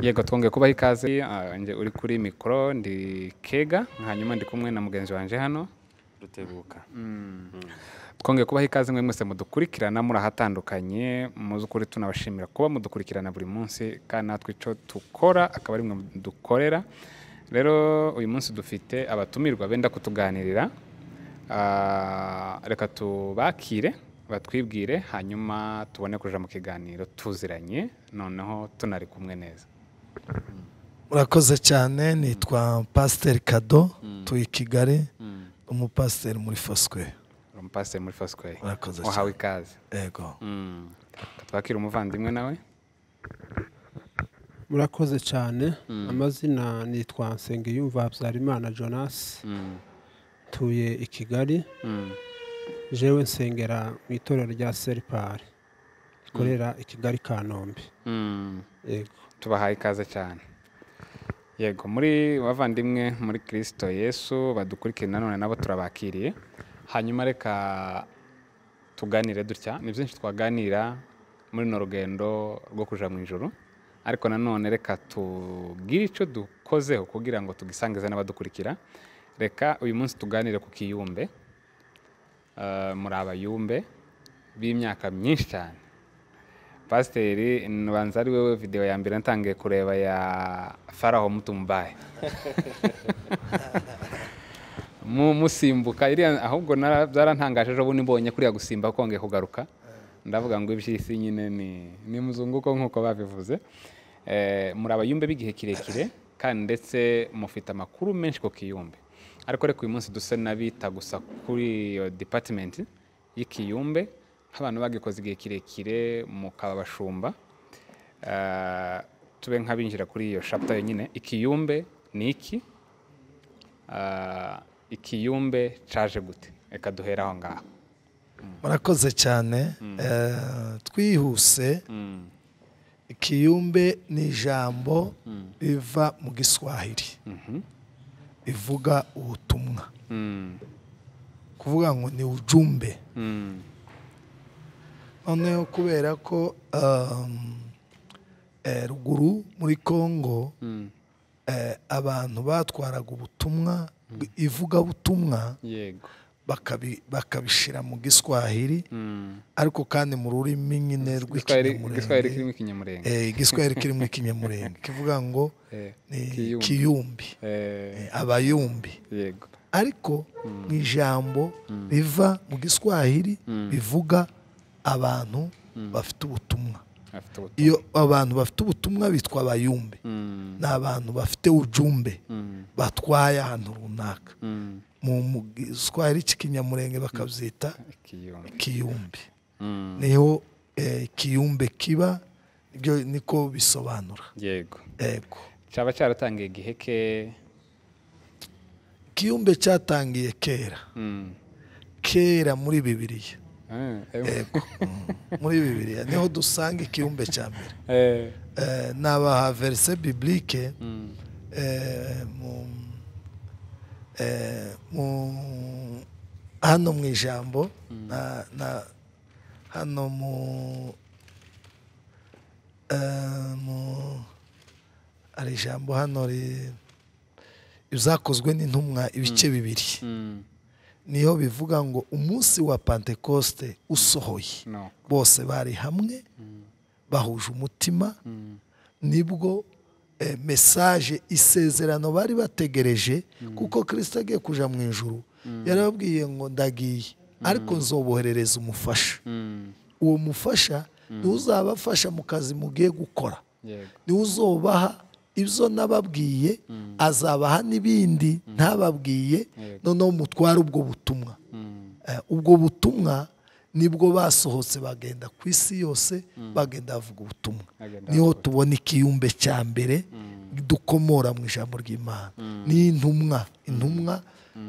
yego twongeye kubaha ikaze Ah, njye uri kuri mikoro ndi kega hanyuma ndi kumwe na mugenzi wanjye hano rutebuka twongeye kubaha ikaze mwe mwese mudukurikirana muri ahatandukanye mu by'ukuri tunabashimira kuba mudukurikirana buri munsi kandi natwe icyo dukora akaba ari mwe dukorera rero uyu munsi dufite abatumirwa benda kutuganirira Ah, reka tubakire batwibwire hanyuma tubone kuja mu kiganiro tuziranye noneho tunari kumwe neza urakoze cyane nitwa pasiteri kado tuye i kigali umupasiteri muri foswe umupasiteri muri fosikweri Urakoze wahawe ikaze yego Mm. Reka twakire umuvandimwe nawe murakoze cyane amazina nitwa nsengiyumva habyarimana jonas Mm. ntuye i kigali Mm. jewe nsengera mu itorero rya seripari rikorera i kigali kanombe Mm. yego tubahaye ikaze cyane yego muri bavandimwe muri kirisito yesu badukurikire nanone nabo turabakiriye hanyuma reka tuganire dutya ni byinshi twaganira muri runo rugendo rwo kuja mu ijoro ariko nanone reka tugire icyo dukozeho kugira ngo tugisangize n'abadukurikira reka uyu munsi tuganire ku kiyumbe Eh, muri abayumbe b'imyaka myinshi cyane pasiteri ntubanza ari wowe videwo ya mbere natangiye kureba ya faraho mutumbaye mu musimbuka iriya ahubwo nara- byarantangaje ejo bundi mbonye kuriya gusimba kongeye kugaruka ndavuga ngo iby'isi nyine ni ni muzunguko nk'uko babivuze Eh, muri abayumbe b'igihe kirekire kandi ndetse mufite amakuru menshi ku kiyumbe ariko reka uyu munsi duse n'abita gusa kuri iyo dipatimenti y'ikiyumbe nk'abantu bagikoze igihe kirekire mukaba abashumba Eh, tube nk'abinjira kuri iyo shapta yonyine ikiyumbe ni iki Ah, ikiyumbe caje gute reka duhere aho ngaho murakoze cyane Eh, twihuse ikiyumbe ni ijambo riva mu giswahili rivuga ubutumwa Mm, kuvuga ngo ni ujumbe mm, noneho kubera ko um, eh, ruguru muri congo mm. eh, abantu batwaraga ubutumwa ivugabutumwa yego bakabi- bakabishira mu giswahili ariko kandi mu rurimi nyine Igiswahili- igiswahili rw'ikinyamurenge kirimo ikinyamurenge Eh, igiswahili kirimo ikinyamurenge kivuga ngo Eh, ni Kiyumbi. kiyumbi Eh, eh, abayumbi yego ariko mu ijambo riva mu giswahili rivuga abantu bafite ubutumwa afite ubutumwa iyo abantu bafite ubutumwa bitwa abayumbe Mm, ni abantu bafite ujumbe mm, batwaye ahantu runaka mm. mu mu giswahili cy'ikinyamurenge bakabyita ikiyumbe kiyumbi Mm, niho eh, kiyumbe kiba nibyo niko bisobanura yego yego caba caratangiye igihe ke kiyumbe cyatangiye kera Mm. kera muri bibiriya Eh, eh, muri bibiriya niho dusanga ikiyumbe cya mbere eh, Eh, nabaha verise biblike mm, eh, mu- eh, mu- hano mu ijambo na- na- hano mu eh, mu- hari ijambo hano ri- izakozwe n'intumwa ibice bibiri mm. niho bivuga ngo umunsi wa pentekoste usohoye no bose bari hamwe bahuje umutima nibwo eh, mesaje isezerano bari bategereje kuko kirisita agiye kujya mu ijuru yarababwiye ngo ndagiye ariko nzoboherereza umufasha Mm, uwo mufasha niwe uzabafasha mu kazi mugiye gukora yego niwe uzobaha ibyo nababwiye azabaha n'ibindi ntababwiye Yego. noneho mutware ubwo butumwa Mm, Eh, ubwo butumwa nibwo basohotse bagenda ku isi yose bagenda bavuga ubutumwa Bagenda niho tubona ikiyumbe cya mbere dukomora mu ijambo ry'imana n'intumwa intumwa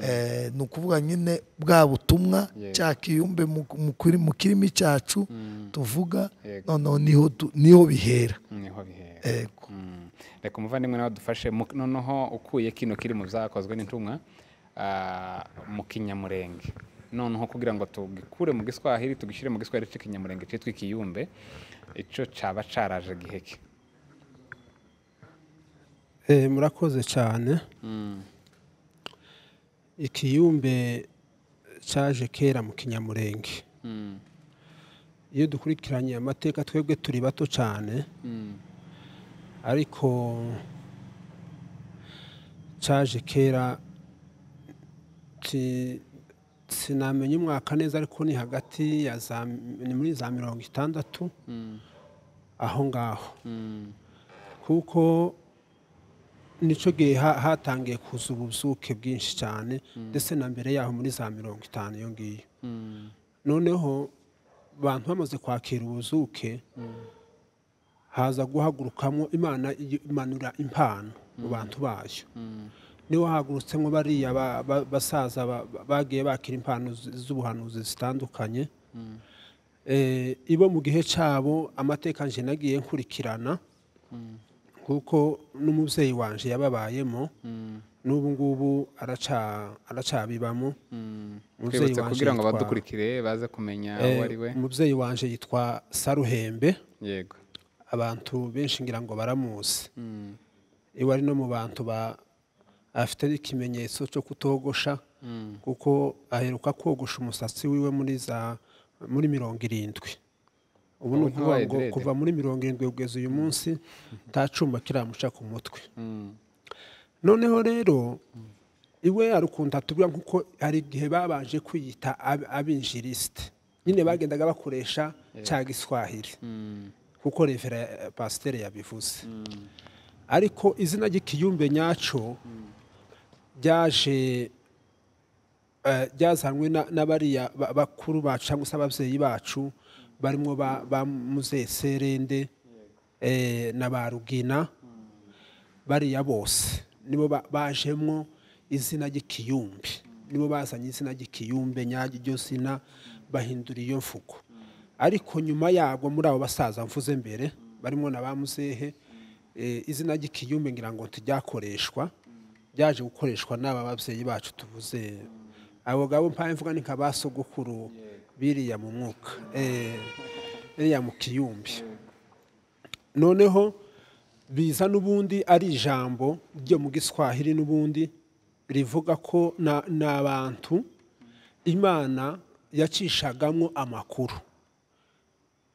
eh, ni ukuvuga nyine bwa butumwa Yego. cya kiyumbe mu- mu kuri- mu kirimi cyacu tuvuga Yego. noneho niho du- niho bihera niho bihera Yego. Mm. reka umuvandimwe nawe dufashe mu- noneho ukuye kino kiri mu byakozwe n'intumwa ah, mu kinyamurenge noneho kugira ngo tugikure mu giswahili tugishyire mu giswahili cy'ikinyamurenge cyitwa ikiyumbe icyo cyaba cyaraje giheke Eh, murakoze cyane ikiyumbe cyaje kera mu kinyamurenge iyo dukurikiranye amateka twebwe turi bato cyane ariko cyaje kera si- sinamenya umwaka neza ariko ni hagati ya za ni muri za mirongo itandatu aho ngaho kuko nicyo gihe ha- hatangiye kuza ubuzuke bwinshi cyane ndetse na mbere yaho muri za mirongo itanu iyo ngiyo noneho abantu bamaze kwakira ubuzuke haza guhagurukamo imana i- imanura impano mu bantu bayo niho hagurutsemo bariya ba- ba- basaza ba- ba- bagiye bakira impano z- z'ubuhanuzi zitandukanye Eh, ibo mu gihe cyabo amateka nje nagiye nkurikirana kuko n'umubyeyi wanje yababayemo n'ubu ngubu araca- aracabibamo Umubyeyi twibutse wanje kugira ngo yitwa- abadukurikire baze kumenya Eh, uwo ari we umubyeyi wanje yitwa saruhembe yego abantu benshi ngira ngo baramuzi iwe ari no mu bantu ba afite ikimenyetso cyo kutogosha kuko aheruka kogosha umusatsi wiwe muri za muri mirongo irindwi ubu ni Ubu ukuvuga ntabaye ngo direde. kuva muri mirongo irindwi kugeza uyu munsi nta cyuma kiramuca ku mutwe noneho rero iwe arukunda tubwira nk'uko hari igihe babanje kwiyita ab- abinjirisite nyine bagendaga bakoresha cya giswahili kuko revera eh, pasiteri yabivuze ariko izina ry'ikiyumbe nyacyo ryaje eh, ryazanwe na- n'abariya ba- bakuru bacu cyangwa se ababyeyi bacu barimo ba ba Muzehe serende eh, na ba rugina bariya bose nibo ba- bajemo izina ry'ikiyumbi nibo bazanye izina ry'ikiyumbe nyaryo iryo zina bahindura iyo mvugo ariko nyuma yabo muri abo basaza mvuze mbere barimo na ba muzehe eh, izina ry'ikiyumbi ngira ngo ntijyakoreshwa byaje gukoreshwa n'aba babyeyi bacu tuvuze abo ngabo mpaye mvuga ni nka ba sogokuru biriya mu mwuka eh, biriya mu kiyumbi noneho biza n'ubundi ari ijambo ryo mu giswahili n'ubundi rivuga ko na- ni abantu imana yacishagamo amakuru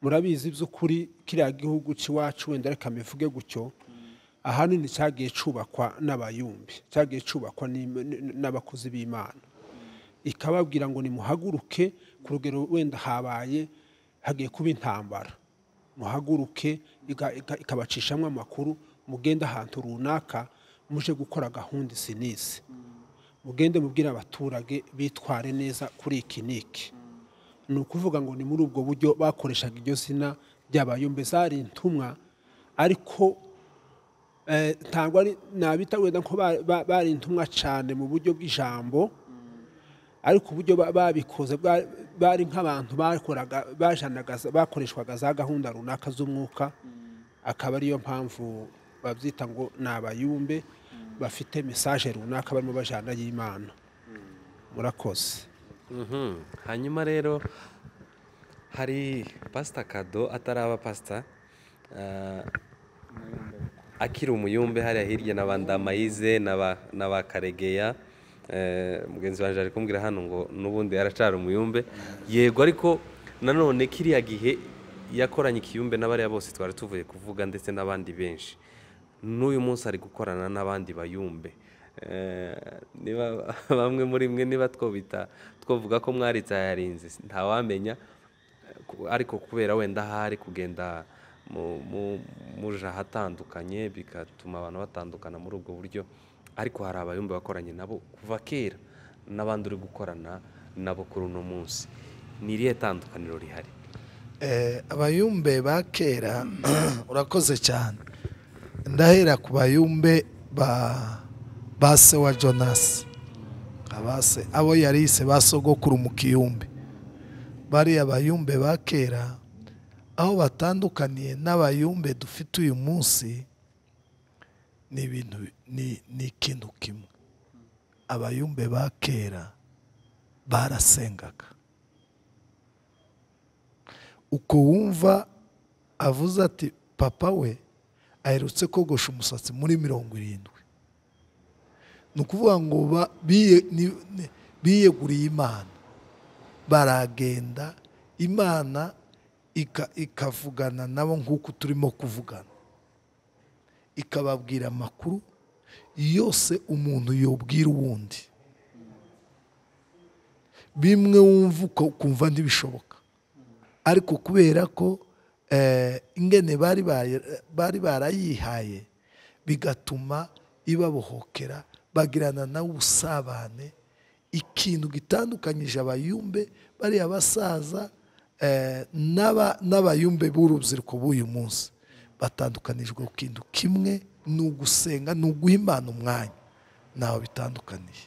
murabizi by'ukuri kiriya gihugu cy'iwacu wenda reka mbivuge gutyo ahanini cyagiye cyubakwa n'abayumbi cyagiye cyubakwa n'im- n- n'abakozi b'imana ikababwira ngo nimuhaguruke ku rugero wenda habaye hagiye kuba intambara muhaguruke iga- iga- ikabacishamo amakuru mugende ahantu runaka muje gukora gahunda izi n'izi mugende mubwire abaturage bitware neza kuri iki n'iki ni ukuvuga ngo ni muri ubwo buryo bakoreshaga iryo zina ry'abayumbe zari intumwa ariko eh, ntabwo ari nabita wenda ko ba- ba- bari intumwa cyane mu buryo bw'ijambo ariko uburyo ba- babikoze bwa- bari nk'abantu bakoraga bajanaga za- bakoreshwaga za gahunda runaka z'umwuka akaba ariyo mpamvu babyita ngo ni abayumbe bafite mesaje runaka barimo bajana y'imana murakoze Mhm. hanyuma rero hari pasita kado ataraba pasita ah, akiri umuyumbe hariya hirya na ba ndamayize na ba- na ba karegeya Eh, mugenzi wanjye ari kumbwira hano ngo n'ubundi aracari umuyumbe yego ariko nanone kiriya gihe yakoranye ikiyumbe n'abariya bose twari tuvuye kuvuga ndetse n'abandi benshi n'uyu munsi ari gukorana n'abandi bayumbe Eh, niba bamwe muri mwe niba twobita twavuga ko mwaritse ayarinze ntawamenya ku- ariko kubera wenda hari kugenda mu- mu- muja ahatandukanye bigatuma abantu batandukana muri ubwo buryo ariko hari abayumba bakoranye nabo kuva kera n'abandi uri gukorana nabo kuri uno munsi ni irihe tandukaniro rihari Eh, abayumbe ba kera urakoze cyane ndahera ku bayumbe ba ba se wa jonasi abase abo yariyise ba sogokuru mu kiyumbe bariya bayumbe ba kera aho batandukaniye n'abayumbe dufite uyu munsi ni ibintu ni ni ikintu kimwe abayumbe ba kera barasengaga uko wumva avuze ati papa we aherutse kogosha umusatsi muri mirongo irindwi ni ukuvuga ngo ba- biye- ni- ni- biyeguriye imana baragenda imana ika- ikavugana nabo nk'uko turimo kuvugana ikababwira amakuru yose umuntu yobwira uwundi bimwe wumva uko ukumva ntibishoboka ariko kubera ko eh, ingene bari bari- bari barayihaye bigatuma ibabohokera bagirana nawe ubusabane ikintu gitandukanyije abayumbe bariya basaza eh, n'aba- n'abayumbe b'urubyiruko b'uyu munsi batandukanijwe ku kintu kimwe ni ugusenga ni uguha imana umwanya ntawe bitandukaniye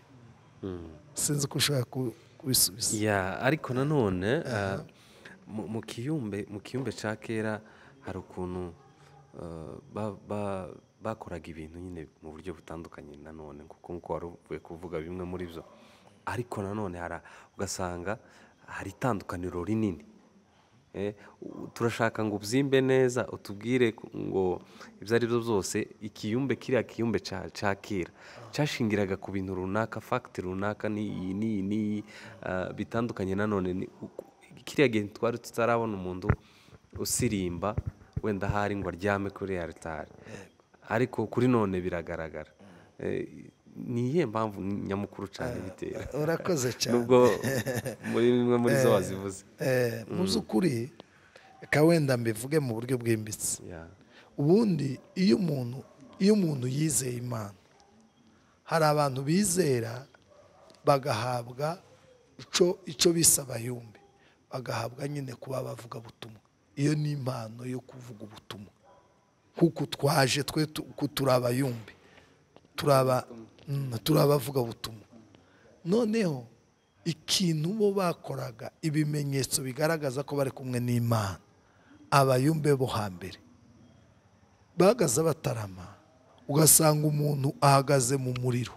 sinzi ko ushobora ku- kubisubiza ya ariko nanone ah, mu- mu kiyumbe mu kiyumbe cya kera hari ukuntu ah, ba- ba- bakoraga ibintu nyine mu buryo butandukanye nanone kuko nk'uko wari uvuye kuvuga bimwe muri byo ariko nanone hari- ugasanga hari itandukaniro rinini Eh, u- turashaka ngo ubyimbe neza utubwire ku- ngo ibyo ari byo byose ikiyumbe kiriya kiyumbe ca ca kera cyashingiraga ku bintu runaka fagiti runaka n'iyi n'iyi n'iyi ah, bitandukanye nanone ni uku- kiriya gihe twari tutarabona umuntu usirimba wenda ahari ngo aryame kuri aritari ariko kuri none biragaragara Eh, ni iyihe mpamvu nyamukuru cyane bitera urakoze cyane nubwo muri bimwe muri zo wazivuze Eh, mu by'ukuri reka wenda mbivuge mu buryo bwimbitse Yeah. ubundi iyo umuntu iyo umuntu yizeye imana hari abantu bizera bagahabwa ico icyo bise abayumbi bagahabwa nyine kuba bavuga butumwa iyo ni impano yo kuvuga ubutumwa kuko twaje twe tu- ku turi abayumbi turaba mm, turi abavuga butumwa noneho ikintu bo bakoraga ibimenyetso bigaragaza ko bari kumwe n'imana abayumbe bo hambere bahagaze batarama ugasanga umuntu ahagaze mu muriro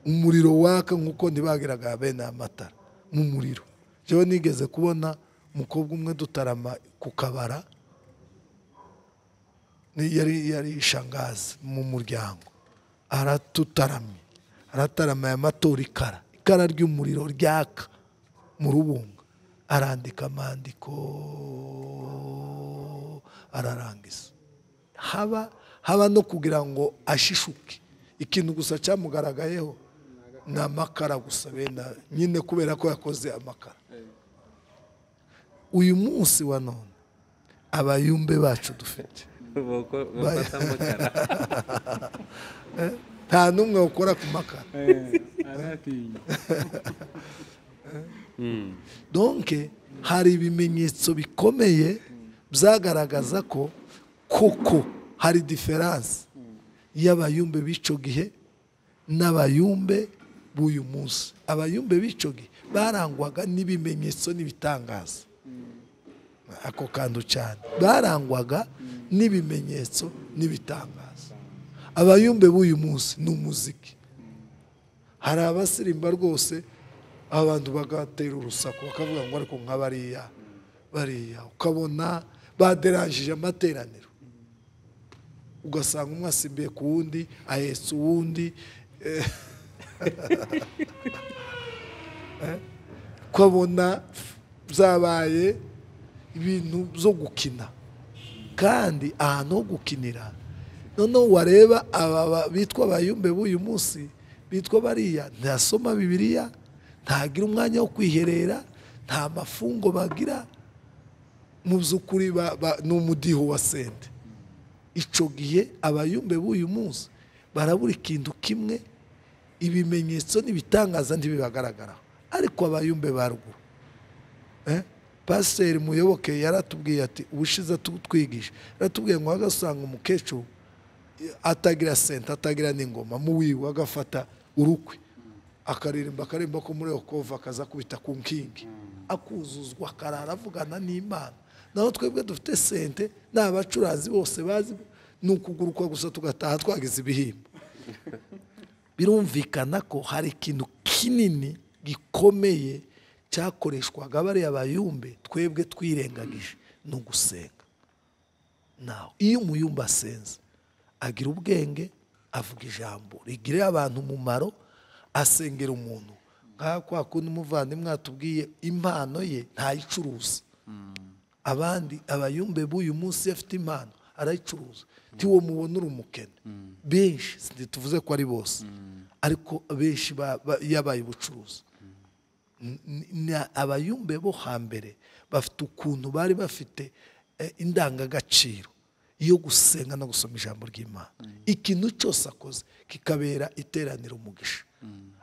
umuriro waka nk'uko ntibagiraga bene aya matara mu muriro jewe nigeze kubona umukobwa umwe dutarama ku kabara ni- yari yari ishangazi mu muryango aratutaramye arataramaye amatora ikara ikara ry'umuriro ryaka mu rubunga arandika amandiko ararangiza haba haba no kugira ngo ashishuke ikintu gusa cyamugaragayeho ni amakara gusa bene ayo, nyine kubera ko yakoze amakara uyu munsi wa none abayumbe bacu dufite Boko- bafata amakara nta n'umwe ukora ku makara donke hari ibimenyetso bikomeye byagaragaza ko koko hari diferanse y'abayumbe b'icyo gihe n'abayumbe b'uyu munsi abayumbe b'icyo gihe barangwaga n'ibimenyetso n'ibitangaza ako kantu cyane barangwaga n'ibimenyetso n'ibitangaza abayumbe b'uyu munsi ni umuziki hari abasirimba rwose abantu bagatera urusaku bakavuga ngo ariko nka bariya bariya ukabona baderangije amateraniro ugasanga umwe asimbiye ku wundi ahetse uwundi eh, eh, ukabona byabaye ibintu byo gukina kandi ahantu ho gukinira noneho wareba aba ba- bitwa abayumbe b'uyu munsi bitwa bariya ntasoma bibiliya ntagira umwanya wo kwiherera nta mafungo bagira mu by'ukuri ba- ba- ni umudiho wa sente icyo gihe abayumbe b'uyu munsi barabura ikintu kimwe ibimenyetso n'ibitangaza ntibibagaragaraho ariko abayumbe ba ruguru Eh? pasiteri muyoboke yaratubwiye ati ubushize tu- twigisha yaratubwiye ngo agasanga umukecuru eh, atagira senta atagira n'ingoma mu wiwe agafata urukwe akaririmba akaririmba ko muri okova akaza kubita ku nkingi akuzuzwa akarara avugana n'imana naho twebwe dufite sente ni abacuranzi bose bazi ni ukuguruka gusa tugataha twagize ibihimba birumvikana ko hari ikintu kinini gikomeye cyakoreshwaga bariya bayumbe twebwe twirengagije ni ugusenga nawe iyo umuyumba asenze agira ubwenge avuga ijambo rigirira abantu umumaro asengera umuntu nk'aho kwa kundi umuvandimwe atubwiye impano ye ntayicuruza abandi abayumbe b'uyu munsi iyo afite impano arayicuruza tiwo mubona uri umukene benshi ntituvuze ko ari bose ariko benshi ba- ba- yabaye ubucuruzi ni abayumbe bo hambere bafite ukuntu bari bafite eh, indangagaciro yo gusenga no gusoma ijambo ry'imana ikintu cyose akoze kikabera iteranira umugisha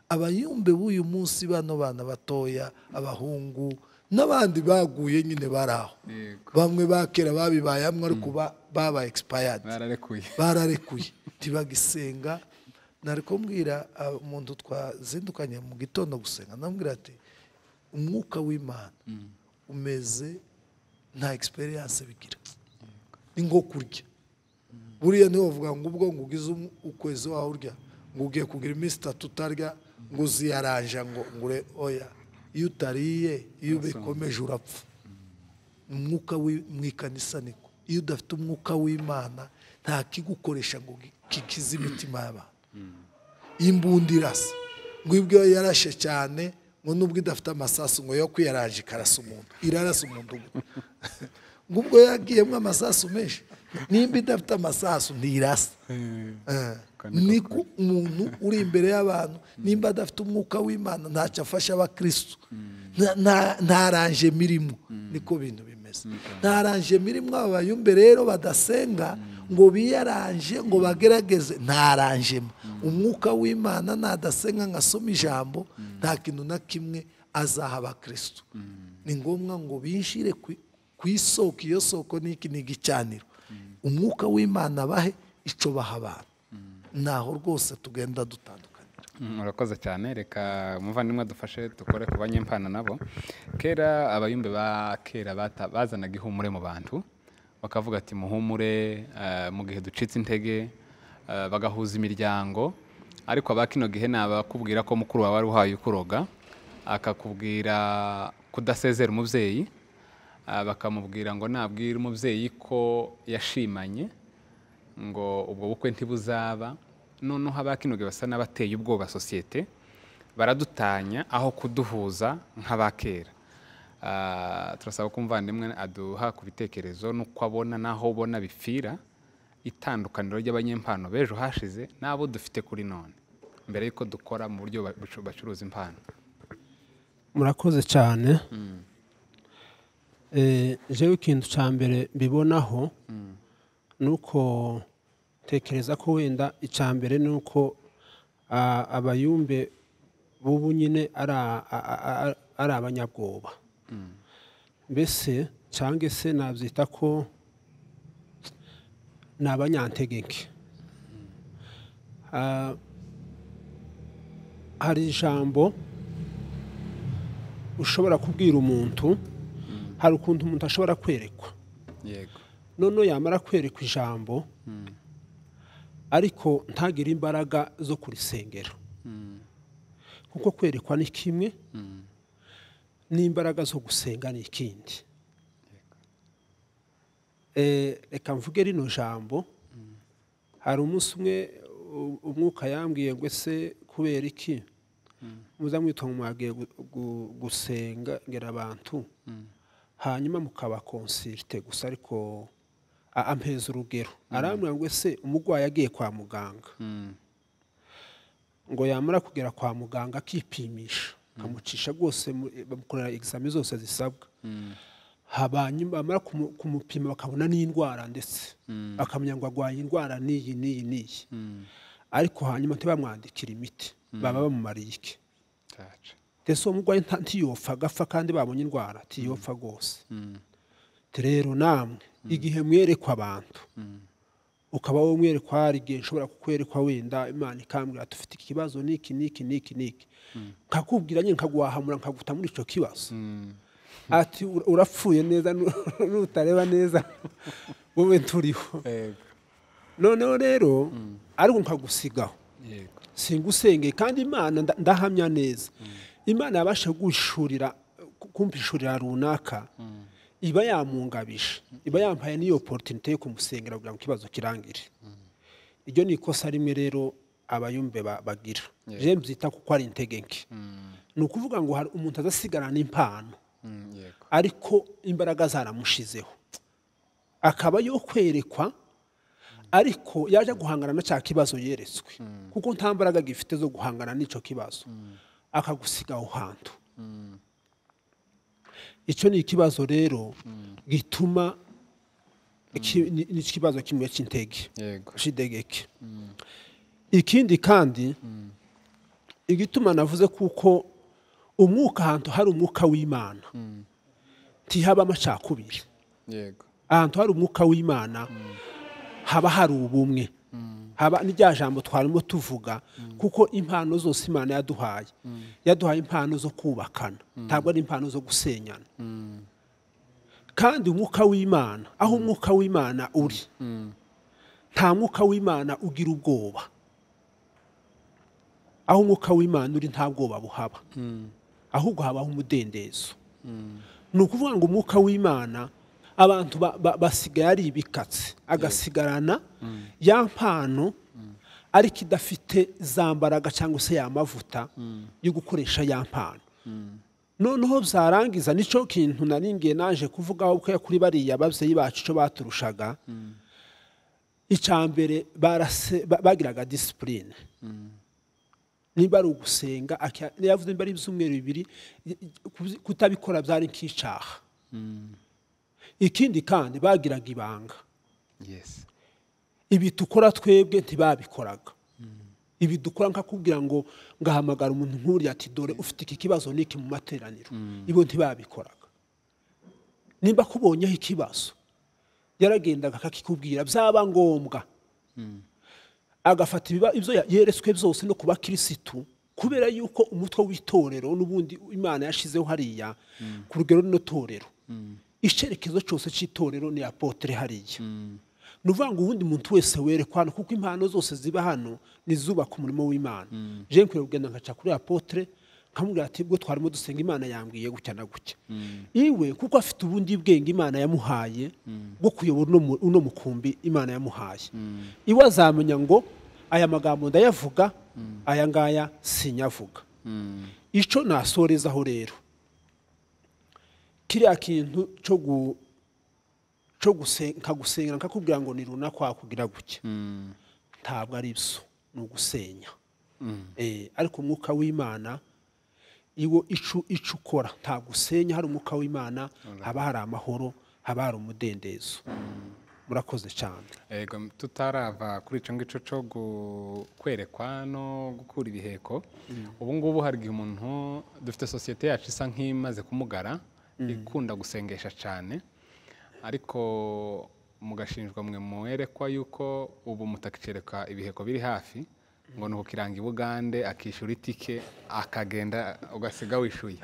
abayumbe b'uyu munsi bano bana batoya abahungu n'abandi baguye nyine bari aho Yego. bamwe ba kera babibaye hamwe ariko ba- baba expired bararekuye bararekuye ntibagisenga nari kumbwira ah, umuntu twazindukanye mu gitondo gusenga namubwira ati umwuka w'imana umeze nta experience bigira ni nko kurya buriya niwe bavuga ngo ubwo ngo ugize umu- ukwezi wawe urya ngo ugiye kugira iminsi itatu utarya ngo uziyaranja ngo ngure oya iyo utariye iyo ubikomeje urapfa umwuka wi- mu ikanisa niko iyo udafite umwuka w'imana nta kigukoresha ngo gi- kikize imitima y'abantu imbunda irasa ngo ibyo yarashe cyane ngo nubwo idafite amasasu ngo yo kwiyaranje ikarasa umuntu irarasa umudugudu ngo ubwo yagiyemo amasasu menshi nimba idafite amasasu ntirasa Eh, kandi niko umuntu uri imbere y'abantu nimba adafite umwuka w'imana ntacyo afasha abakirisitu Nta- nta- nta ranje mirimo niko bintu bimeze nta ranje mirimo aba bayumbe rero badasenga ngo biyaranje ngo bagerageze nta ranjema umwuka w'imana nadasenga ngasoma ijambo nta kintu na kimwe azaha abakirisitu ni ngombwa ngo binjire ku- ku isoko iyo soko ni iki ni igicaniro umwuka w'imana bahe icyo baha abantu naho rwose tugenda dutandukanira Mm, urakoze cyane reka umuvandimwe dufashe dukore ku banyempana nabo kera abayumbe ba kera bata- bazanaga ihumure mu bantu bakavuga ati muhumure eh, mu gihe ducitse intege eh, bagahuza imiryango ariko aba kino gihe ni abakubwira ko mukuru wawe wari uhaye ukuroga akakubwira kudasezera umubyeyi eh, bakamubwira ngo nabwire umubyeyi ko yashimanye ngo ubwo bukwe ntibuzaba noneho abakinoge basa n'abateye ubwoba sosiyete baradutanya aho kuduhuza nk'abakera Ah, turasaba ko umuvandimwe aduha ku bitekerezo n'uko abona n'aho ubona bipfira itandukaniro ry'abanyempano b'ejo hashize n'abo dufite kuri none mbere y'uko dukora mu buryo ba- bucu- bacuruza impano murakoze cyane Eh, jewe ikintu cya mbere mbibonaho ni uko tekereza ko wenda icya mbere ni uko ah, abayumbe b'ubu nyine ari a- a- a- a- ari abanyabwoba mbese cyangwa se nabyita ko ni abanyantegeke Ah, hari ijambo ushobora kubwira umuntu hari ukuntu umuntu ashobora kwerekwa yego noneho yamara kwerekwa ijambo ariko ntagire imbaraga zo kurisengera kuko kwerekwa ni kimwe n'imbaraga zo gusenga ni ikindi Eh, reka mvuge rino jambo hari umunsi umwe u- umwuka yambwiye ngo ese kubera iki muza mwitwa ngo mwagiye gu- gu- gusengera abantu hanyuma mukabakonsilte gusa ariko a- ampeza urugero arambwira ngo ese umurwayi agiye kwa muganga Mm, ngo yamara kugera kwa muganga akipimisha akamucisha rwose mu- bamukorera egizami zose zisabwa Habanyi- bamara kumu- kumupima bakabona n'indwara ndetse bakamenya ngo arwaye indwara n'iyi n'iyi n'iyi ariko hanyuma ntibamwandikira imiti baba bamumariye iki cyacu ndetse uwo murwayi nta- ntiyopfa agapfa kandi babonye indwara ntiyopfa rwose Ati, rero namwe igihe mwerekwa abantu ukaba wowe mwerekwa hari igihe nshobora kukwerekwa wenda imana ikambwira tufite ikibazo n'iki n'iki n'iki n'iki nkakubwira nyine nkaguhahamura nkaguta muri icyo kibazo ati "Ura- urapfuye neza nu- nutareba neza wowe turiho yego noneho rero ariko nkagusigaho yego singusengeye kandi imana nda- ndahamya neza imana yabasha guhishurira kumpishurira runaka iba yamungabije iba yampaye n'iyo porotinite yo kumusengera kugira ngo ikibazo kirangire iryo ni ikosa rimwe rero abayumbe ba- bagira Yeah. je mbyita kuko ari integenke ni ukuvuga ngo hari umuntu azasigarana impano Mm, yego ariko imbaraga zaramushizeho akaba yo kwerekwa ariko yaje guhangana na cya kibazo yeretswe kuko nta mbaraga gifite zo guhangana n'icyo kibazo akagusiga aho hantu icyo ni ikibazo rero gituma iki- ni- ni ikibazo kimwe cy'intege yego shidegeke ikindi kandi igituma navuze kuko umwuka ahantu hari umwuka w'imana ntihaba amacakubiri yego ahantu hari umwuka w'imana haba hari ubumwe haba n'irya jambo twarimo tuvuga kuko impano zose imana yaduhaye yaduhaye impano zo kubakana ntabwo ari impano zo gusenyana kandi umwuka w'imana aho umwuka w'imana uri nta mwuka w'imana ugira ubwoba aho umwuka w'imana uri nta bwoba buhaba ahubwo habaho umudendezo ni ukuvuga ngo umwuka w'imana abantu ba- ba- basigaye ari ibikatsi agasigarana ya mpano ariko idafite za mbaraga cyangwa se ya mavuta yo gukoresha ya mpano noneho byarangiza nicyo kintu naringiye naje kuvugaho ko kuri bariya ababyeyi bacu icyo baturushaga icya mbere barase- ba- bagiraga disipurine nimba ari ugusenga aki- yavuze nimba ari ibyumweru bibiri i- i- kuzi- kutabikora byari nk'icyaha ikindi kandi bagiraga ibanga yes ibi dukora twebwe ntibabikoraga ibi dukora nkakubwira ngo ngahamagara umuntu nk'uriya ati dore ufite iki kibazo n'iki mu materaniro ibo ntibabikoraga nimba kubonyeho ikibazo yaragendaga akakikubwira byaba ngombwa agafata ibiba- ibyo ya- yeretswe byose no kuba kirisitu kubera yuko umutwe w'itorero n'ubundi imana yashizeho hariya ku rugero rino torero icyerekezo cyose cy'itorero ni apotere hariya ni ukuvuga ngo ubundi muntu wese werekwa hano kuko impano zose ziba hano ni izubaka umurimo w'imana jean kure kugenda nkaca kuri apotere nkamubwira ati ubwo twarimo dusenga imana yambwiye gutya na gutya iwe kuko afite ubundi bwenge imana yamuhaye bwo kuyobora uno mu- uno mukumbi imana yamuhaye iwe azamenya ngo aya magambo ndayavuga aya ngaya sinyavuga icyo nasorezaho rero kiriya kintu cyo gu- cyo gusenga nkagusengera nkakubwira ngo ni runaka wakugira gutya ntabwo ari byo ni ugusenya Eh, ariko umwuka w'imana iwo icu icu ukora nta gusenya hari umwuka w'imana haba hari amahoro haba hari umudendezo murakoze cyane yego tutarava kuri icyo ngicyo cyo gu- kwerekwa no gukura ibiheko ubu ngubu hari igihe umuntu dufite sosiyete yacu isa nk'imaze kumugara ikunda gusengesha cyane ariko mugashinjwa mwe mwerekwa yuko ubu mutakicereka ibiheko biri hafi ngo ni ukukiranga i bugande akishyura itike akagenda ugasiga wishyuye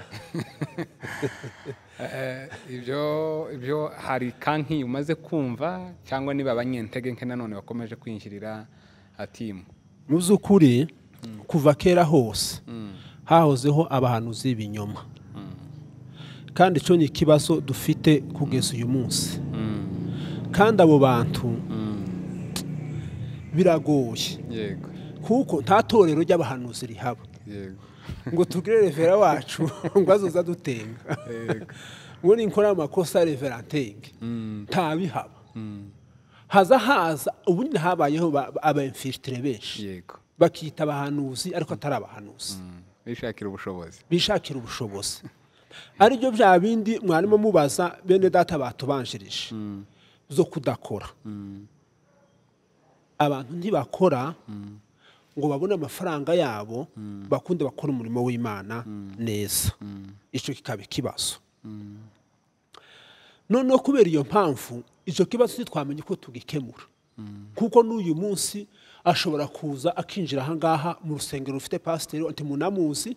Eh, ibyo ibyo hari kanki umaze kumva cyangwa niba abanyentege nke nanone bakomeje kwinjirira atimu mu by'ukuri kuva kera hose hahozeho abahanuzi b'ibinyoma kandi icyo ni ikibazo dufite kugeza uyu munsi kandi abo bantu biragoye yego kuko nta torero ry'abahanuzi rihaba yego ngo tubwire revera wacu ngo azoza dutenga ngo ninkora amakosa revera ntenge ntabihaba haza haza ubundi habayeho ba- ba- abayimfitire benshi yego bakita abahanuzi ariko atari abahanuzi Mm, bishakira ubushobozi bishakira ubushobozi aribyo bya bindi mwarimo mubaza bene data batubanjirije zo kudakora abantu ntibakora ngo babone amafaranga yabo bakunde bakora umurimo w'imana neza icyo kikaba ikibazo noneho kubera iyo mpamvu icyo kibazo ntitwamenye uko tugikemura kuko n'uyu munsi ashobora kuza akinjira ahangaha mu rusengero rufite pasiteri ati munamuzi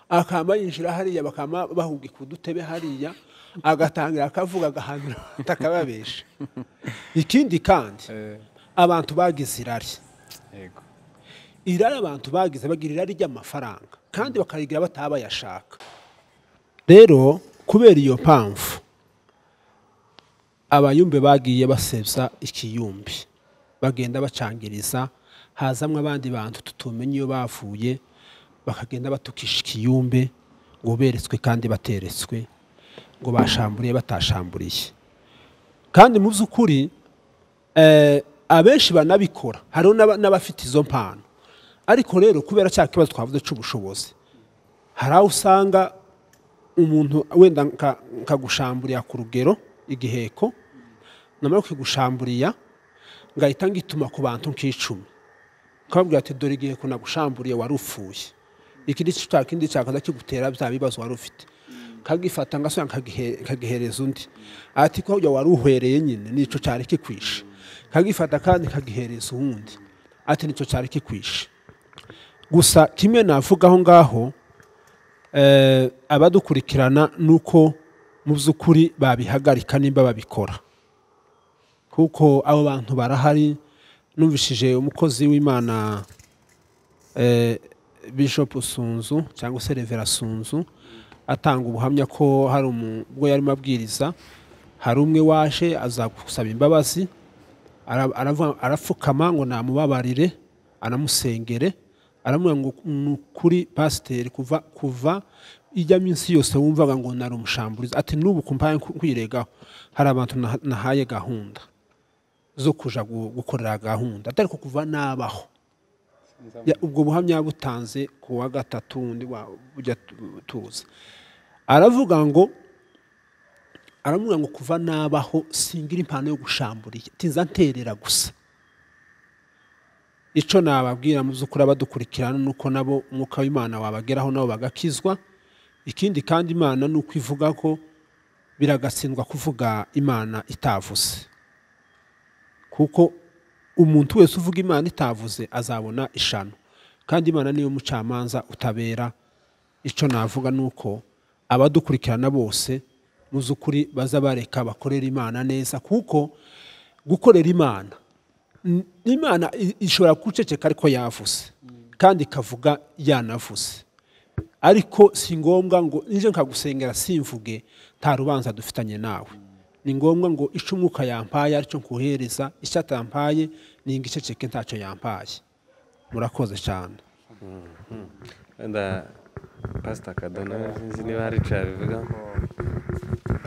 akaba yinjira hariya bakaba bahubwe ku dutebe hariya agatangira akavuga agahanura atakababesha ikindi kandi Eh, abantu bagize irari yego irari abantu bagize bagira irari ry'amafaranga kandi bakarigira bataha bayashaka rero kubera iyo mpamvu abayumbe bagiye basebya ikiyumbi bagenda bacangiriza hazamwe abandi bantu tutumenya iyo bavuye bakagenda batukisha ikiyumbe ngo beretswe kandi bateretswe ngo bashamburiye batashamburiye kandi mu by'ukuri eh, abenshi banabikora hariho n'aba- n'abafite izo mpano ariko rero kubera cya kibazo twavuze cy'ubushobozi hari aho usanga umuntu wenda nka- nkagushamburira ku rugero igiheko namara kugushamburira ngahita ngituma ku bantu nk'icumi ukababwira ati dore igiheko nagushamburiye wari ufuye iki ni cya kindi cyakaza kigutera bya bibazo wari ufite nkagifata ngasubira nkagihe- nkagihereza undi ati ko hujya wari uhwereye nyine nicyo cyari kikwishe nkagifata kandi nkagihereza uwundi ati nicyo cyari kikwishe gusa kimwe navuga aho ngaho eh, abadukurikirana ni uko mu by'ukuri babihagarika nimba babikora kuko abo bantu barahari numvishije umukozi w'imana eh, bishop sunzu cyangwa se revera sunzu atanga ubuhamya ko hari umu- ubwo yarimo abwiriza hari umwe waje aza gusaba imbabazi ara- aravuga- arapfukama ngo namubabarire anamusengere aramubwira ngo ni ukuri pasiteri kuva kuva ijya minsi yose wumvaga ngo nari umushamburizi ati n'ubu kumpaye kwiregaho hari abantu naha- nahaye gahunda zo kuja gu- gukorera gahunda atari ko kuva nabaho Ya- ubwo buhamya yabutanze ku wa gatatu undi wa- ujya tu- tuza aravuga ngo aramubwira ngo kuva nabaho singira impano yo gushamburiye tinza nterera gusa icyo nababwira mu by'ukuri abadukurikirana ni uko nabo umwuka w'imana wabageraho nabo bagakizwa ikindi kandi imana ni uko ivuga ko biragatsindwa kuvuga imana itavuze kuko umuntu wese uvuga imana itavuze azabona ishano kandi imana niyo mucamanza utabera icyo navuga ni uko abadukurikirana bose mu by'ukuri baza bareka bakorera imana neza kuko gukorera imana n- imana i- ishobora guceceka ariko yavuze kandi ikavuga yanavuze ariko si ngombwa ngo nje nkagusengera simvuge nta rubanza dufitanye nawe ni ngombwa ngo icyo umwuka yampaye aricyo nkuhereza icyo atampaye ninga iceceke ntacyo yampaye murakoze cyane wenda pasita kadona sinzi niba hari icyo yabivuga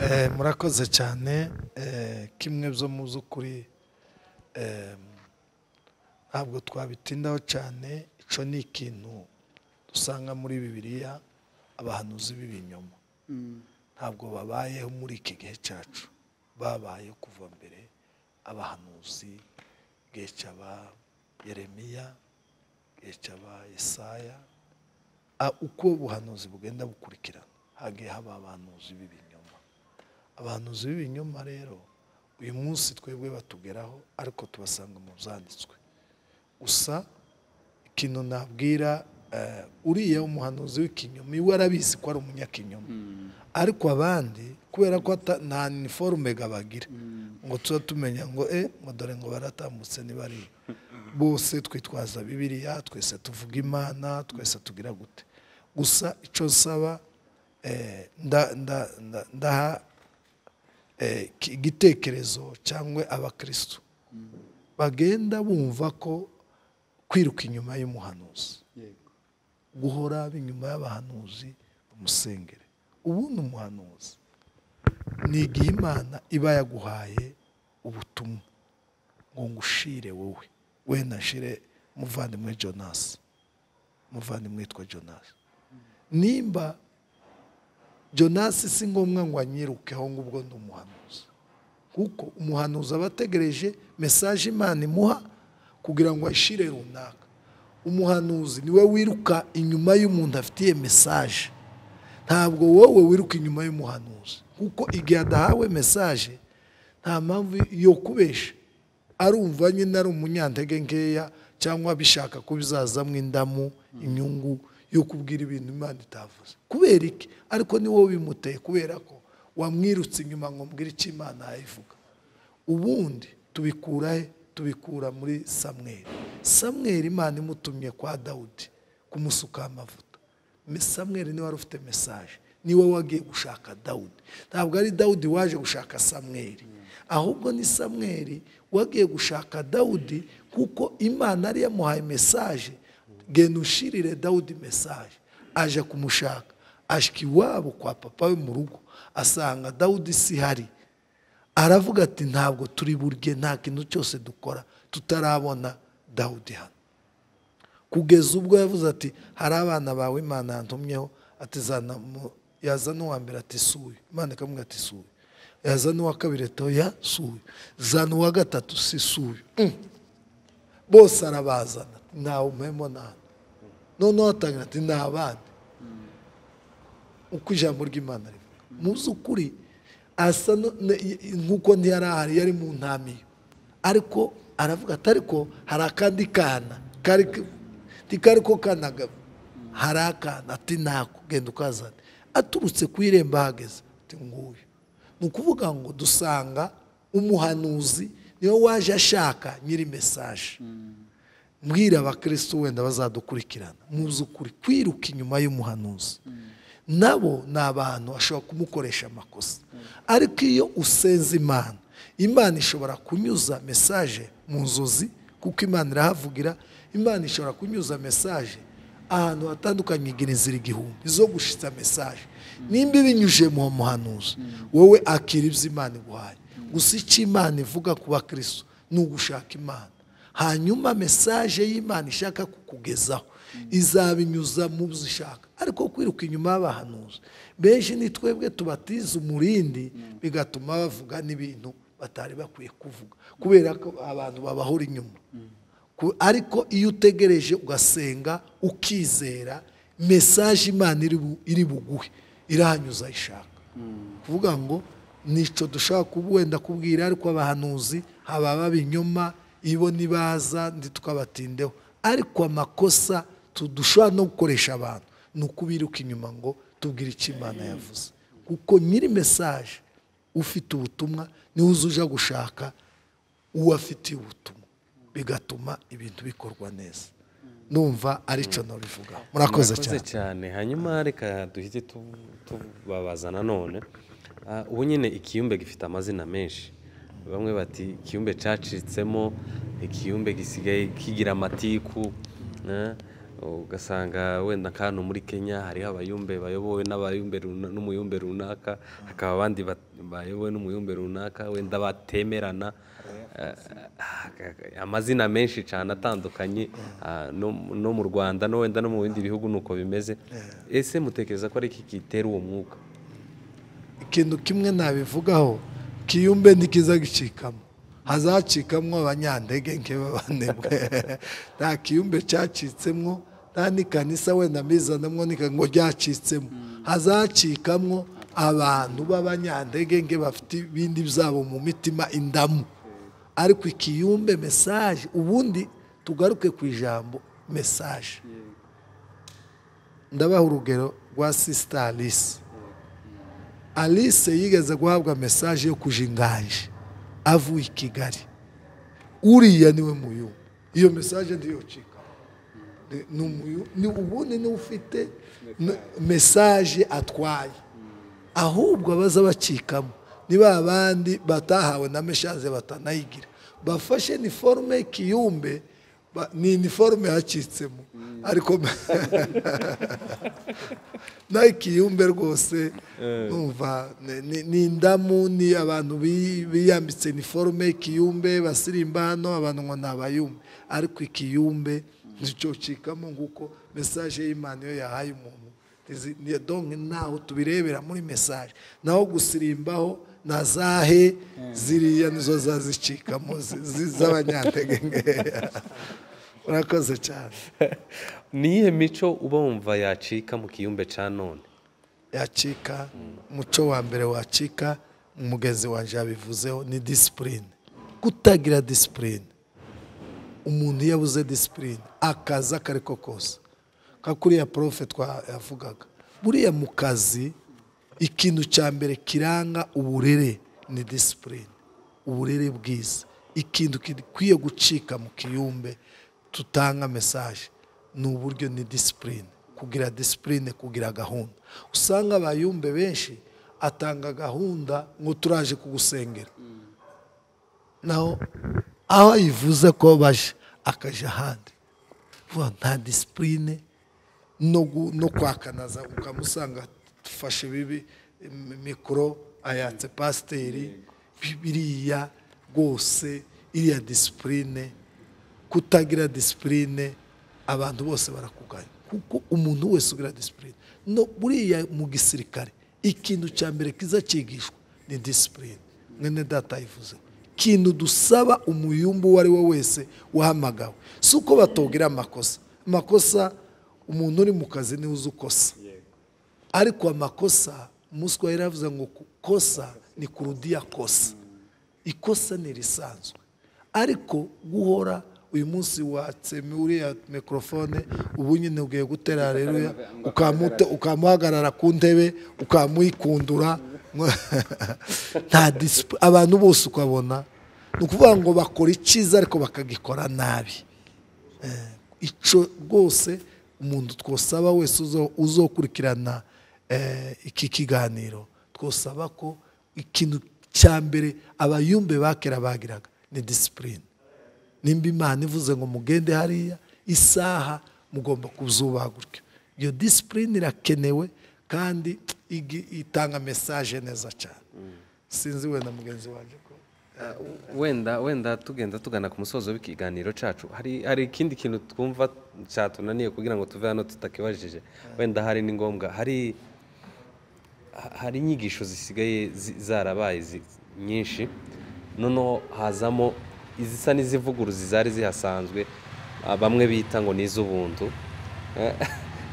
Eh, murakoze cyane Eh, kimwe byo mu by'ukuri eh, ntabwo twabitindaho cyane icyo ni ikintu dusanga muri bibiliya abahanuzi b'ibinyoma ntabwo babayeho muri iki gihe cyacu babayeho kuva mbere abahanuzi igihe cy'aba yeremiya igihe cy'aba yesaya Ah, uko ubuhanuzi bugenda bukurikirana hagiye haba abahanuzi b'ibinyoma abahanuzi b'ibinyoma rero uyu munsi twebwe batugeraho ariko tubasanga mu byanditswe gusa ikintu nabwira eh, uriya umuhanuzi w'ikinyoma iwe arabizi ko ari umunyakinyoma ariko abandi kubera ko ata- nta niforume bagira ngo tuba tumenya ngo e ngo dore ngo baratambutse niba ari bose twitwaza bibiliya twese tuvuga imana twese tugira gute gusa icyo nsaba eh, nda- nda- nda- ndaha eh, ki- igitekerezo cyangwa abakristo bagenda bumva ko kwiruka inyuma y'umuhanuzi guhora inyuma y'abahanuzi umusengere ubundi umuhanuzi ni igihe imana iba yaguhaye ubutumwa ngo ngushire wowe we nashire muvandimwe jonas muvandimwe witwa jonas nimba jonasi si ngombwa ngo anyirukeho ngo ubwo ndi umuhanuzi kuko umuhanuzi aba ategereje mesaje imana imuha kugira ngo ayishyire runaka umuhanuzi niwe wiruka inyuma y'umuntu afitiye mesaje ntabwo wowe wiruka inyuma y'umuhanuzi kuko igihe adahawe mesaje nta mpamvu yo kubesha arumva nyine ari umunyantege nkeya cyangwa bishaka ko bizazamo indamu inyungu yo kubwira ibintu imana itavuze kubera iki ariko ni wowe bimuteye kubera ko wamwirutse inyuma ngo mbwira icyo imana yayivuga ubundi tubikura he tubikura muri samweri samweri imana imutumye kwa dawudi kumusukaho amavuta Me- samweri niwe wari ufite mesaje niwe wagiye gushaka dawudi ntabwo ari dawudi waje gushaka samweri ahubwo ni samweri wagiye gushaka dawudi kuko imana yari yamuhaye mesaje genda ushirire dawudi mesaje aje kumushaka ashika iwabo kwa papa we mu rugo asanga dawudi si hari aravuga ati ntabwo turi burye nta kintu cyose dukora tutarabona dawudi hano kugeza ubwo yavuze ati hari abana bawe imana yantumyeho ati zana mu- yazana uwa mbere ati suyu imana ikamubwira ati suyu yazana uwa kabiri ati oya suyu zana uwa gatatu si suyu Mm. bose arabazana ntawe umpemo ntabwo noneho atangira ati ni abandi uko ijambo ry'imana rivuga mu by'ukuri asa no- ne- i- nk'uko ntiyari ahari yari mu ntamiyo ariko aravuga ati ariko hari akandi kana kari k- ntikari ko kanagabo hari akana ati nako genda ukazane aturutse ku irembo ahageze ati nguyu ni ukuvuga ngo dusanga umuhanuzi niwe waje ashaka nyiri mesaje mbwira abakirisitu wenda bazadukurikirana mu by'ukuri kwiruka inyuma y'umuhanuzi nabo ni abantu bashobora kumukoresha amakosa ariko iyo usenze imana imana ishobora kunyuza mesaje mu nzozi kuko imana irahavugira imana ishobora kunyuza mesaje ahantu hatandukanye igira inzira igihumbi zo gushitsa mesaje nimba ibinyujije mu muhanuzi wowe akira ibyo imana iguhaye gusa icyo imana ivuga ku bakirisitu ni ugushaka imana hanyuma mesaje y'imana ishaka kukugezaho izabinyuza mu byo ishaka ariko kwiruka inyuma y'abahanuzi benshi ni twebwe tubatiza umurindi bigatuma bavuga n'ibintu batari bakwiye kuvuga kubera ko abantu babahora inyuma Ku- ariko iyo utegereje ugasenga ukizera mesaje imana iri bu- iri buguhe irahanyuza ishaka kuvuga ngo nicyo dushobora kuba wenda kubwira ariko abahanuzi haba babinyoma ibo nibaza ndi tukabatindeho ariko amakosa tu- dushobora no gukoresha abantu ni ukubiruka inyuma ngo tubwire icyo imana yavuze kuko nyiri mesaje ufite ubutumwa niwe uzuja gushaka uwo afitiye ubutumwa bigatuma ibintu bikorwa neza numva aricyo nabivuga murakoze Murakoze cyane cyane hanyuma reka duhite tu- tubabaza nanone Ah, ubu nyine ikiyumbe gifite amazina menshi bamwe bati ikiyumbe cacitsemo ikiyumbe gisigaye kigira amatiku eh, ugasanga wenda nk'ahantu muri kenya hariho abayumbe bayobowe n'abayumbe runa- n'umuyumbe runaka hakaba abandi bat- bayobowe n'umuyumbe runaka wenda batemerana Eh, amazina menshi cyane atandukanye ah, no no mu rwanda no wenda no mu bindi bihugu ni uko bimeze ese mutekereza ko ari iki gitera uwo mwuka ikintu kimwe nabivugaho kiyumbe ntikiza gicikamo hazacikamo abanyandege nk'ibabanebwe nta kiyumbe cyacitsemo nta n'ikanisa wenda mbizanamo n'ika- ngo ryacitsemo hazacikamo abantu b'abanyandege nke bafite ibindi byabo mu mitima indamu ariko ikiyumbe mesaje ubundi tugaruke ku ijambo mesaje ndabaha urugero rwa sisita alisi alice yigeze guhabwa mesaje yo kuja inganje avuye i kigali uriya niwe muyu iyo mesaje ndiyocika Ni- ni umuyu- ni ubundi niwe ufite n- mesaje atwaye ahubwo abaza bacikamo ni ba bandi batahawe na meshaze batanayigira bafashe ni forume y'ikiyumbe ba- ni iniforume yacitsemo ariko naho ikiyumbe rwose numva ni- ni- ni indamu ni abantu bi- biyambitse iniforume ikiyumbe basirimba hano abantu ngo ni abayumbe ariko ikiyumbe nticyocikamo nguko mesaje y'imana iyo yahaye umuntu Izi- ni donke ntaho tubirebera muri mesaje naho gusirimbaho na zahe ziriya nizo zazicikamo zi- zi- z'abanyantegenge urakoze cyane ni iyihe mico uba wumva yacika mu kiyumbe cya none yacika umuco wa mbere wacika umugezi wanjye yabivuzeho ni disipurine kutagira disipurine umuntu iyo abuze disipurine akazi ako ari ko kose nka kuriya porofe twavugaga buriya mu kazi ikintu cya mbere kiranga uburere ni disipurine uburere bwiza ikintu gikwiye gucika mu kiyumbe tutanga mesaje ni uburyo ni disipurine kugira disipurine kugira gahunda usanga abayumbe benshi atanga gahunda ngo turaje kugusengera naho aho ayivuze ko baje akajya ahandi vuba nta disipurine no gu- no kwakanaza ukamusanga dufashe bibi im- mikoro ayatse pasiteri biriya rwose iriya disipurine kutagira disipurine abantu bose barakuganya kuko umuntu wese ugira disipurine no buriya mu gisirikare ikintu cya mbere kiza cyigishwa ni disipurine mwene data yivuze ikintu dusaba umuyumbu uwo ari we wese wahamagawe si uko batubwira amakosa amakosa umuntu uri mu kazi niwe uzi ukosa ariko amakosa umuswa yari yavuze ngo kosa ni kurudiya kosa ikosa ni risanzwe ariko guhora uyu munsi watse uriya mikorofone ubu nyine ugiye gutera hareruya ukamute- ukamuhagarara ku ntebe ukamuyikundura nta disipu abantu bose ukabona ni ukuvuga ngo bakora icyiza ariko bakagikora nabi Eh, icyo rwose umuntu twosaba wese uzo- uzokurikirana eh, iki kiganiro twosaba ko ikintu cya mbere abayumbe ba kera bagiraga ni disipurine nimba imana ivuze ngo mugende hariya isaha mugomba kuzubaha gutyo iyo disipurine irakenewe kandi igi- itanga mesaje neza cyane sinzi wenda mugenzi wanjye ko wenda wenda tugenda tugana ku musozo w'ikiganiro cyacu hari hari ikindi kintu twumva cyatunaniye kugira ngo tuve hano tutakibajije wenda hari ni ngombwa hari ha- hari inyigisho zisigaye zi- zarabaye zi- nyinshi noneho hazamo izisa n'izivuguruzi zari zihasanzwe ah, bamwe bita ngo ni iz'ubuntu Eh,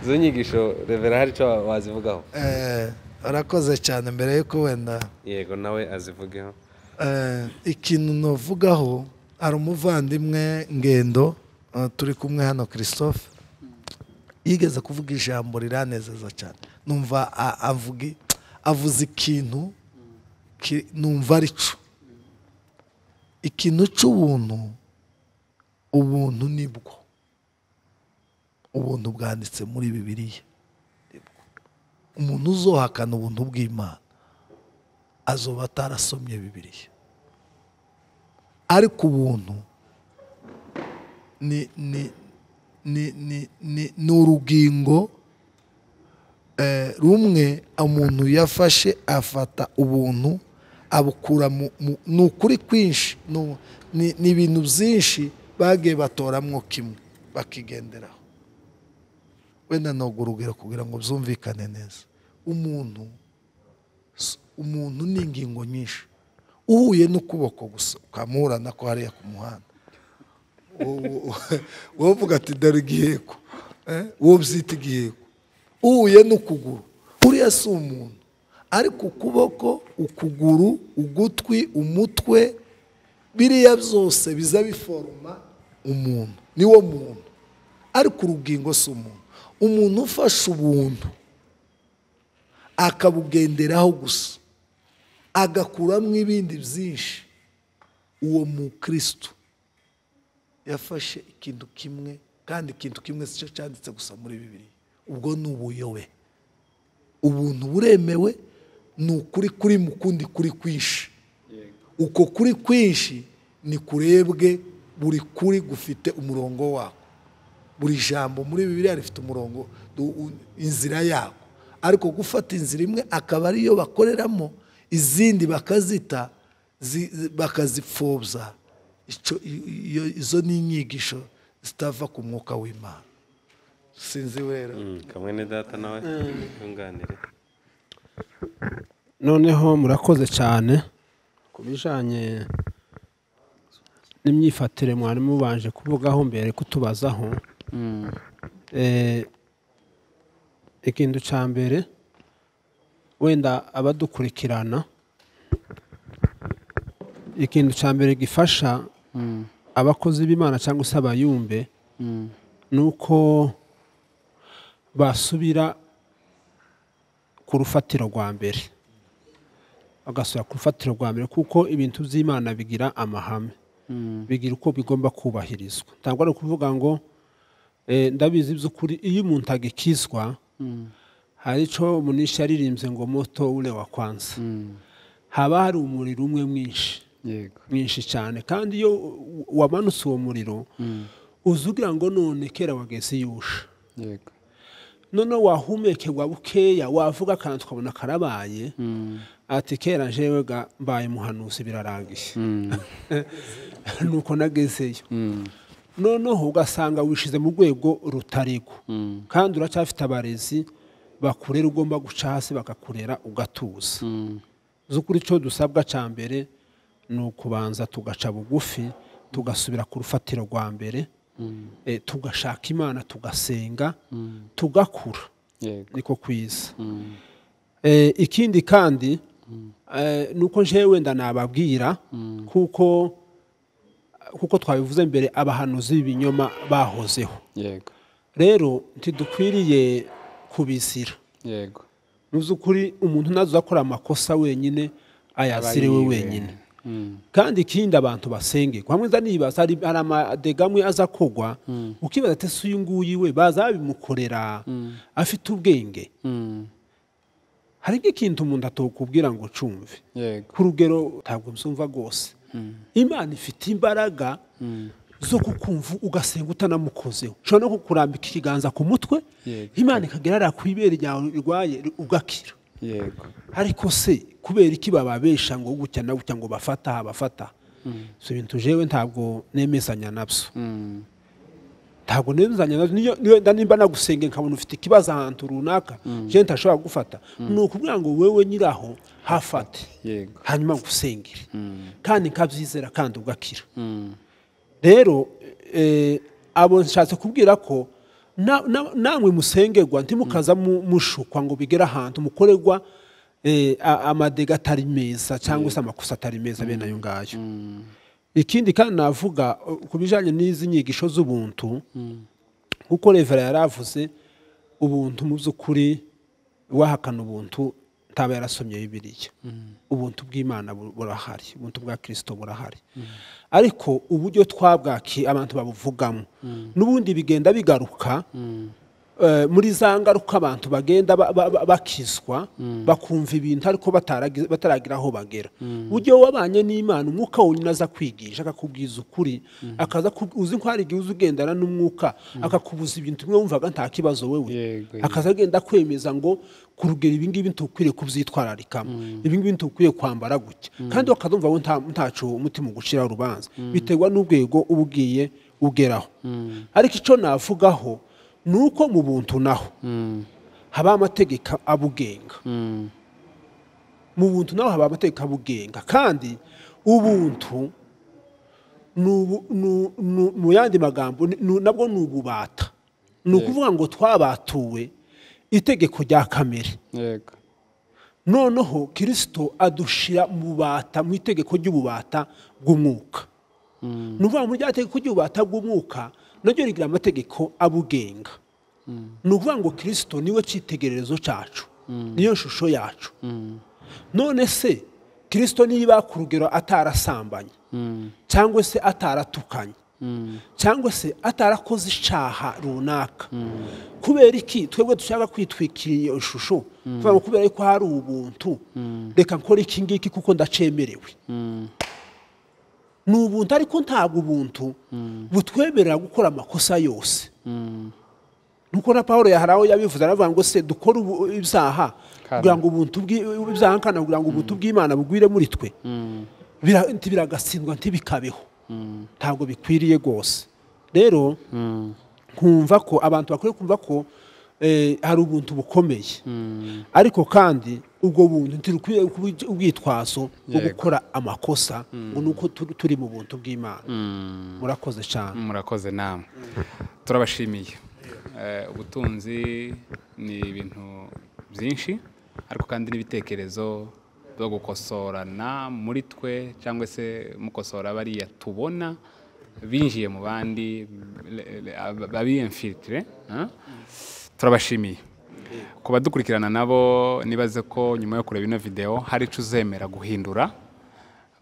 izo nyigisho revera hari icyo wa- wazivugaho Eh, arakoze cyane mbere yuko wenda yego nawe azivugeho Eh, ikintu navugaho hari umuvandimwe ngendo eh, turi kumwe hano christophe yigeze kuvuga ijambo riranezeza cyane numva a- avugi- avuze ikintu ki- numva ari cyo ikintu cy'ubuntu ubuntu nibwo ubuntu bwanditse muri bibiliya Nibwo. umuntu uzohakana ubuntu bw'imana azoba atarasomye bibiliya ariko ubuntu ni ni ni ni ni ni urugingo eh, rumwe umuntu yafashe afata ubuntu abukura mu- mu- ni ukuri kwinshi ni u- ni ni ibintu byinshi bagiye batoramwo kimwe bakigenderaho wenda ni urugero kugira ngo byumvikane neza umuntu s- umuntu ni ingingo nyinshi uhuye n'ukuboko gusa ukamurana ko hariya ku muhanda wowe uvuga ati dore igiheko eh, wowe ubyita igiheko uhuye n'ukuguru uriya si umuntu ariko ukuboko ukuguru ugutwi umutwe biriya byose biza biforoma umuntu niwo muntu ariko urugingo si umuntu umuntu ufashe ubuntu akabugenderaho gusa agakuramo ibindi byinshi uwo mukristo yafashe ikintu kimwe kandi ikintu kimwe si cyo cyanditse gusa muri bibiri ubwo ni ubuyobe ubuntu buremewe ni ukuri kuri mu kundi kuri kwinshi uko kuri kwinshi ni kurebwe buri kuri gufite umurongo wako buri jambo muri bibiliya rifite umurongo du- u- inzira yako ariko gufata inzira imwe akaba ariyo bakoreramo izindi bakazita zi- zi- bakazipfobya Ico- i- iyo- izo ni inyigisho zitava ku mwuka w'imana sinzi wera Mm, kamwe ni data nawe yunganire noneho murakoze cyane ku bijyanye n'imyifatire mwari mubanje kuvugaho mbere kutubazaho Eh, ikintu cya mbere wenda abadukurikirana ikintu cya mbere gifasha abakozi b'imana cyangwa se abayumbe ni uko basubira ku rufatiro rwa mbere bagasubira ku rufatiro rwa mbere kuko ibintu by'imana bigira amahame bigira uko bigomba kubahirizwa ntabwo ari ukuvuga ngo Eh, ndabizi by'ukuri iyo umuntu agikizwa hari icyo munisha yaririmbye ngo moto ure wa kwanza haba hari umuriro umwe mwinshi yego mwinshi cyane kandi iyo u- wamanutse uwo muriro uza ugira ngo none kera wageze iyo usha yego noneho wahumekerwa bukeya wavuga akantu tukabona karabaye ati kera jewe ga mbaye muhanuzi birarangiye nuko nagezeyo noneho ugasanga wishize mu rwego rutarigwa kandi uracyafite abarezi bakurera ugomba guca hasi bakakurera ugatuza z'ukuri icyo dusabwa cya mbere ni ukubanza tugaca bugufi tugasubira ku rufatiro rwa mbere eh, tugashaka imana tugasenga tugakura yego niko kwiza Eh, ikindi kandi eh, ni uko njewe wenda nababwira kuko kuko twabivuze mbere abahanuzi b'ibinyoma bahozeho yego rero ntidukwiriye kubizira yego mu by'ukuri umuntu ntazi uzakora amakosa wenyine ayazire we Abayiwe. wenyine kandi ikindi abantu basengerwa hamwe nza nibaza hari hari amadega amwe aza kugwa ukibaza ati ese uyu nguyu we bazabimukorera afite ubwenge Mm. hari nk'ikintu umuntu atokubwira ngo cumve yego ku rugero ntabwo msumva rwose imana ifite imbaraga zo kukumva ugasenga utanamukozeho ushobora no kukurambika ikiganza ku mutwe Yego. imana ikagera hariya ku ibere ryawe rirwaye ugakira yego ariko se kubera iki bababesha ngo gutya na gutya ngo bafata aha, bafata si ibintu jewe ntabwo nemezanya nabyo Mm. ntabwo nemezanya nabyo niyo niyo- nda nimba nagusenge nkabona ufite ikibazo ahantu runaka je ntashobora kugufata ni ukubwira ngo wewe nyiraho hafate yego hanyuma ngusengere kandi nkabyizera kandi ugakira Mm. rero eh, abo nshatse kubwira ko na- na- namwe musengerwa ntimukaza mu- mushukwa ngo bigere ahantu mukorerwa eh, a- amadega atari meza cyangwa se amakosa atari meza bene ayo ngayo ikindi kandi navuga eh, ku bijyanye n'izi nyigisho z'ubuntu kuko revera yari avuze ubuntu mu by'ukuri wahakana ubuntu ntaba yarasomye bibiliya ubuntu bw'imana bu- burahari ubuntu bwa kirisito burahari ariko uburyo twabwakiye abantu babuvugamo n'ubundi bigenda bigaruka eh, muri za ngaruka abantu bagenda ba- ba- ba- bakizwa bakumva ibintu ariko bataragi- bataragira aho bagera uburyo wabanye n'imana umwuka wonyine aza kwigisha akakubwiza ukuri akaza ku- uzi ko hari igihe uza ugendana n'umwuka akakubuza ibintu bimwe wumvaga nta kibazo wewe Yego, yego. akaza agenda kwemeza ngo ku rugero ibi ngibi ntukwiriye kubyitwararikamo ibi ngibi ntukwiriye kwambara gutya kandi wakazumva we nta- ntacu umutima ugucira urubanza biterwa n'urwego uba ugiye ugeraho ariko icyo navugaho ni uko mu buntu naho Mm. haba amategeko abugenga Mm. mu buntu naho haba amategeko abugenga kandi ubuntu ni ubu- ni- ni- mu yandi magambo ni- ni- nabwo ni ububata ni ukuvuga ngo twabatuwe itegeko rya kamere yego noneho kirisito adushira mu bata mu itegeko ry'ububata bw'umwuka ni ukuvuga ngo muri rya tegeko ry'ububata bw'umwuka naryo rigira amategeko abugenga ni ukuvuga ngo kirisito niwe cyitegererezo cyacu niyo shusho yacu none se kirisito niba ku rugero atarasambanye cyangwa se ataratukanye cyangwa se atarakoze icyaha runaka kubera iki twebwe dushaka kwitwikira iyo shusho tuvuga ngo kubera ko hari ubuntu reka nkore iki ngiki kuko ndacemerewe ni ubuntu ariko ntabwo ubuntu butwemerera gukora amakosa yose nuko na paul hari aho yabivuze aravuga ngo se dukore ubu- ibyaha kugira ngo ubuntu bw'i- ibyaha nkana kugira ngo ubuntu bw'imana bugwire muri twe Bira- nti- biragatsindwa ntibikabeho ntabwo bikwiriye rwose rero nkumva ko abantu bakwiye kumva ko eh, hari ubuntu bukomeye ariko kandi ubwo buntu ntirukwiye kuba ubwitwazo bwo gukora amakosa ngo ni uko tu- turi mu buntu bw'imana murakoze cyane murakoze namwe turabashimiye Eh, ubutunzi ni ibintu byinshi ariko kandi n'ibitekerezo byo gukosorana muri twe cyangwa se mukosora bariya tubona binjiye mu bandi babiyemfitire turabashimiye ku badukurikirana nabo nibaze ko nyuma yo kureba ino videwo hari icyo uzemera guhindura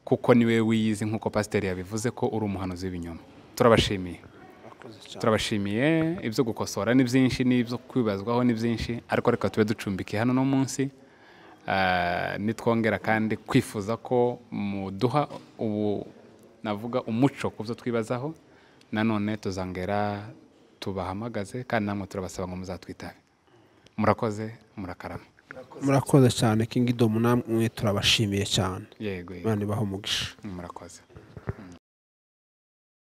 kuko niwe wiyizi nk'uko pasiteri yabivuze ko uri umuhanuzi w'ibinyoma turabashimiye turabashimiye ibyo gukosora ni byinshi n'ibyo kwibazwaho ni byinshi ariko reka tube ducumbikiye hano no munsi Ah, nitwongera kandi kwifuza ko muduha ubu navuga umuco ku byo twibazaho nanone tuzongera tubahamagaze kandi namwe turabasaba ngo muzatwitabe murakoze murakarama murakoze cyane kingidomu namwe turabashimiye cyane yego yego imana ibaha umugisha murakoze